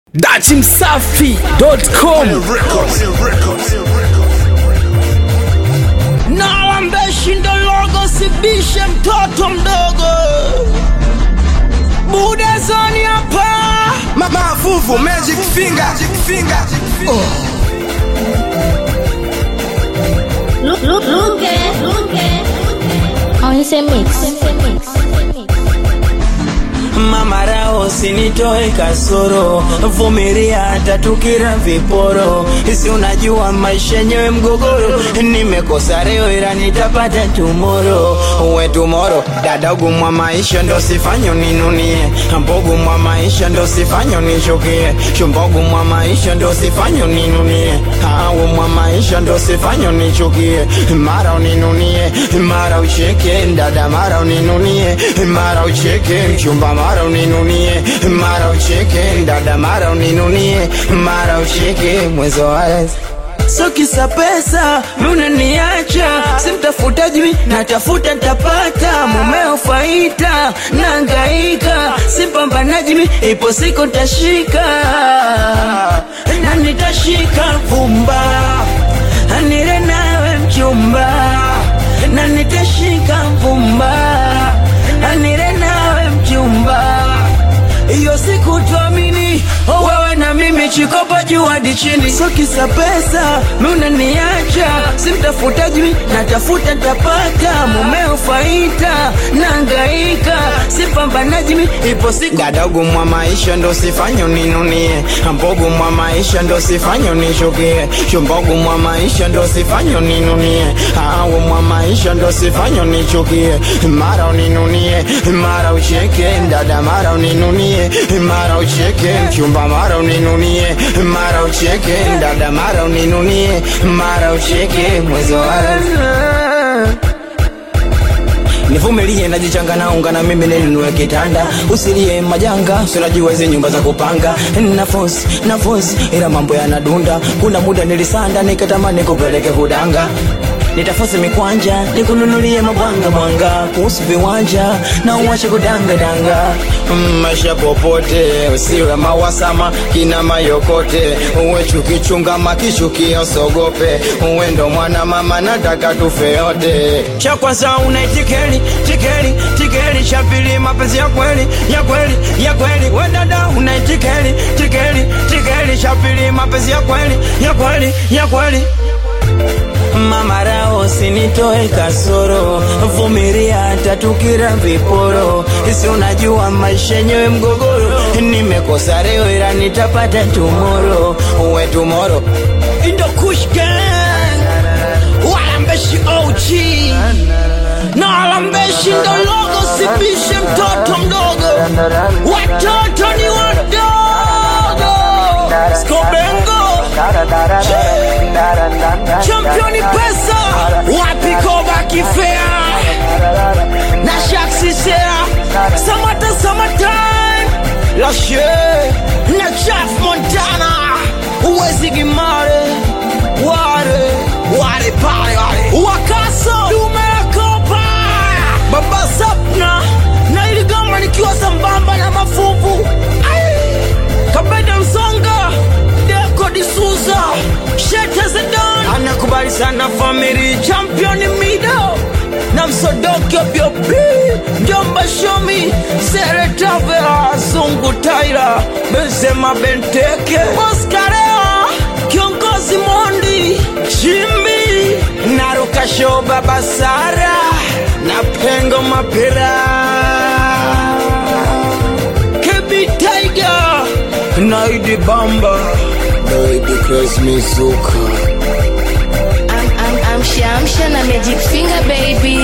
dachimsafi.com Nalambeshi ndo logo, sibishe mtoto mdogo. Budezoni hapa Mavuvu Magic Finger, Magic Finger. Look, look, look, eh, look, eh. On ese mix. mama rao, sinitoe kasoro, vumilia hata tukira viporo. Si unajua maisha yenyewe mgogoro, nimekosa leo ila nitapata tumoro. Uwe tumoro, dadagu mwa maisha ndo sifanyo ninunie, mbogu mwa maisha ndo sifanyo nichukie, shumbogu mwa maisha ndo sifanyo ninunie, awu mwa maisha ndo sifanyo nichukie, mara uninunie, mara ucheke, dada mara uninunie, mara ucheke, mchumba mara uninunie, mara ucheke, dada mara uninunie, mara ucheke, mwezo wazi So kisa pesa munaniacha, simtafuta jui natafuta ntapata, mumeo faita nangaika, simpambanaji mi ipo siku ntashika na nitashika vumba, nile nawe mchumba, na nitashika vumba, nile nawe mchumba hiyo siku tuamini wewe na mimi chikopa juu hadi chini so kisa pesa munaniacha simtafuta jui natafuta ntapata mumeo faita nangaika sipambanaji mi ipo siku dadagu mwa maisha ndo sifanyo ninunie mbogu mwa maisha ndo sifanyo nishukie shumbogu mwa maisha ndo sifanyo ninunie awu mwa maisha ndo sifanyo nichukie mara uninunie mara ucheke dada mara uninunie mara ucheke mchumba mara uninunie mara ucheke dada mara uninunie mara ucheke mwezi wa nivumilie najichanga na unga na mimi nilinunue kitanda usilie majanga sinajua hizi nyumba za kupanga nafosi nafosi ila mambo yanadunda kuna muda nilisanda nikatamani kupeleke kudanga nitafosi mikwanja nikununulie mabwanga bwanga kuhusu viwanja na uwache kudangadanga Mm, maisha popote usiwe mawasama kina mayokote uwe chukichunga makishukia usogope uwe ndo mwana mama nataka tufe yote cha kwanza unaitikeli tikeli tikeli cha pili mapenzi ya kweli ya kweli ya kweli we dada unaitikeli tikeli tikeli cha pili mapenzi ya kweli ya kweli ya kweli mama rao sinitoe kasoro vumilia hata tukira viporo si unajua maisha yenyewe mgogoro nimekosa leo ila nitapata tumoro uwe tumoro indo kushgan walambeshi og na walambeshi ndo logo sibishe mtoto mdogo watoto ni wadogo skobengo championi pesa wapi koba kifea na shaksisea samata samatan lashe na chaf montana uwezi gimare ware ware pale ware wakaso dume la kopa baba sapna na iligama nikiwa sambamba na mafuvu Ai! kabeda msonga deko disuza shete zedan anakubali sana famili championi mido na msodoki obyobi mjomba shomi seretavera zungu taira benzema benteke oskarea kiongozi mondi chimbi narukasho baba sara na pengo mapira kebi tiger naidi bamba naidi kresmizuka I'm, I'm, I'm Shamsha na Magic Finger, baby.